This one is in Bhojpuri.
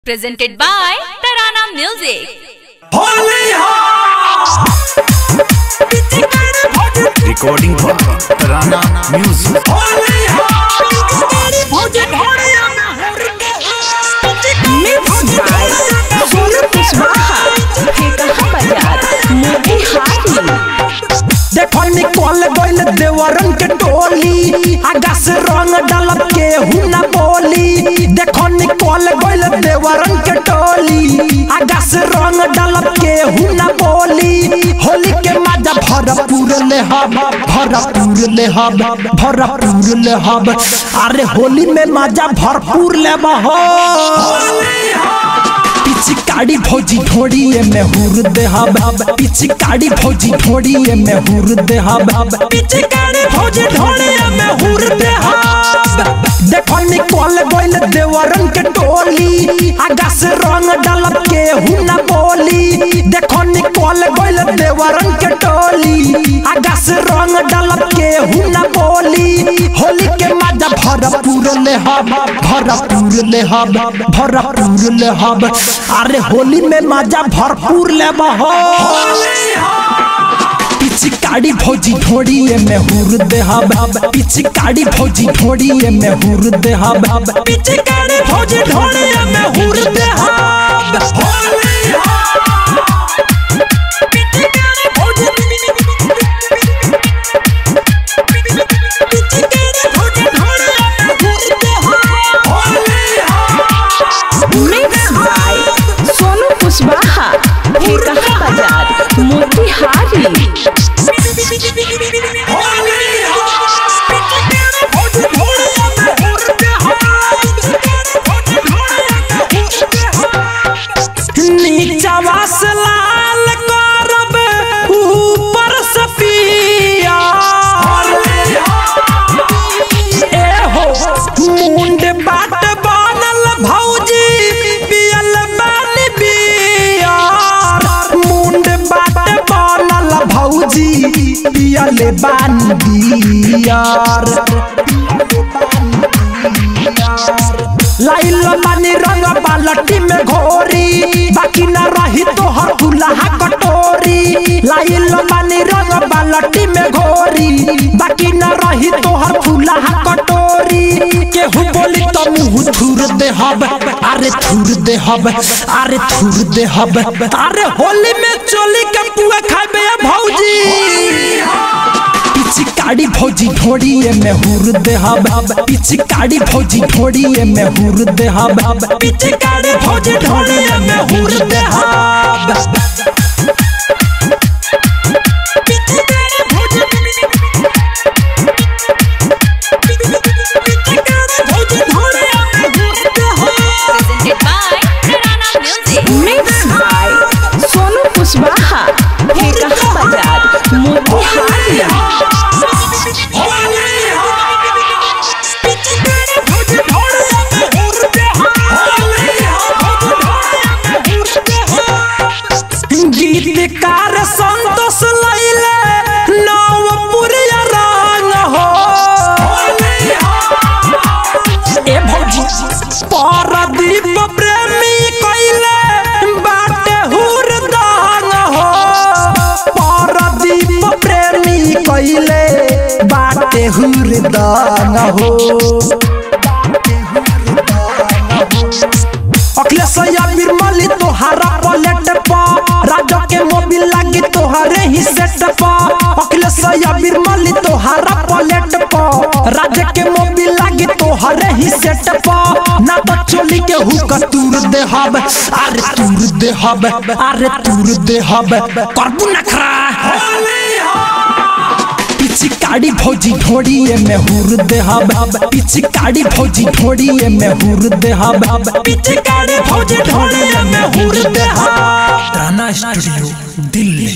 Presented by Tarana Music. recording for Tarana Music. देखो निकल गइल देवरन के टोली आगा से रंग डालब के हुना बोली देखो निकल गइल देवरन के टोली आगा से रंग डालब के हुना बोली होली के मजा भरपूर ले हब भरपूर ले हब भरपूर ले हब अरे होली में मजा भरपूर ले हो पिचकारी भौजी ढोड़ी में हुर दे हब पिचकारी भौजी ढोड़ी में हुर दे हब पिचकारी भौजी ढोड़ी में हुर दे हब देखो निकल गइल देवरन के टोली आगा से रंग डालब के हुना बोली देखो निकल गइल देवरन के टोली आगा से रंग डालब के हुना बोली होली के मजा भरपूर ले हब भरपूर ले हब भरपूर ले हब अरे होली में मजा भरपूर ले हो पिचकारी भौजी ढोड़ी में हुर दे हब पिचकारी भौजी ढोड़ी में हुर दे हब पिचकारी भौजी ढोड़ी में हुर दे हब मिक्स बाय सोनू कुशवाहा ठेकहा बाजार मोतिहारी नीचवा से लाल करब ऊपर से पिया ए हो मुंड बाट बनल भौजी पियल बानी बियार मुंड बाट बनल भौजी पियल बानी बियार लाइल मानी रंग बालटी में घोरी बाकी न रही तो हर दुल्हा कटोरी लाइल मानी रंग बालटी में घोरी बाकी न रही तो हर दुल्हा कटोरी केहू बोली तो मुंह थूर दे हब अरे थूर दे हब अरे थूर दे हब अरे होली में चोली के पुआ खाबे भौजी पिचकारी भौजी ढोड़ी में हुर दे हब पिचकारी भौजी ढोड़ी में हुर दे हब पिचकारी भौजी ढोड़ी में हुर दे हब Presented by Tarana Music. Mix by Sonu Kushwaha Thekaha बाजार मोतिहारी गीतकार संतोष लैले नवपुरिया रंग हो ए भौजी परदीप प्रेमी कइले बाटे हुरदान हो परदीप प्रेमी कइले बाटे हुरदान हो अखिलेश बिरमली तोहारा पलेट पर राजा के मोबिल लागी तोहरे ही सेट पर अखिलेश बिरमली तोहारा पलेट पर राजा के मोबिल लागी तोहरे ही सेट पर ना तो चोली के हुक तूर दे हब अरे तूर दे हब अरे तूर दे हब करबू नखरा पिचकारी भौजी ढोड़ी में हुर दे हब पिचकारी भौजी ढोड़ी में हुर दे हब पिचकारी भौजी ढोड़ी में हुर दे हब Tarana Studio, Delhi.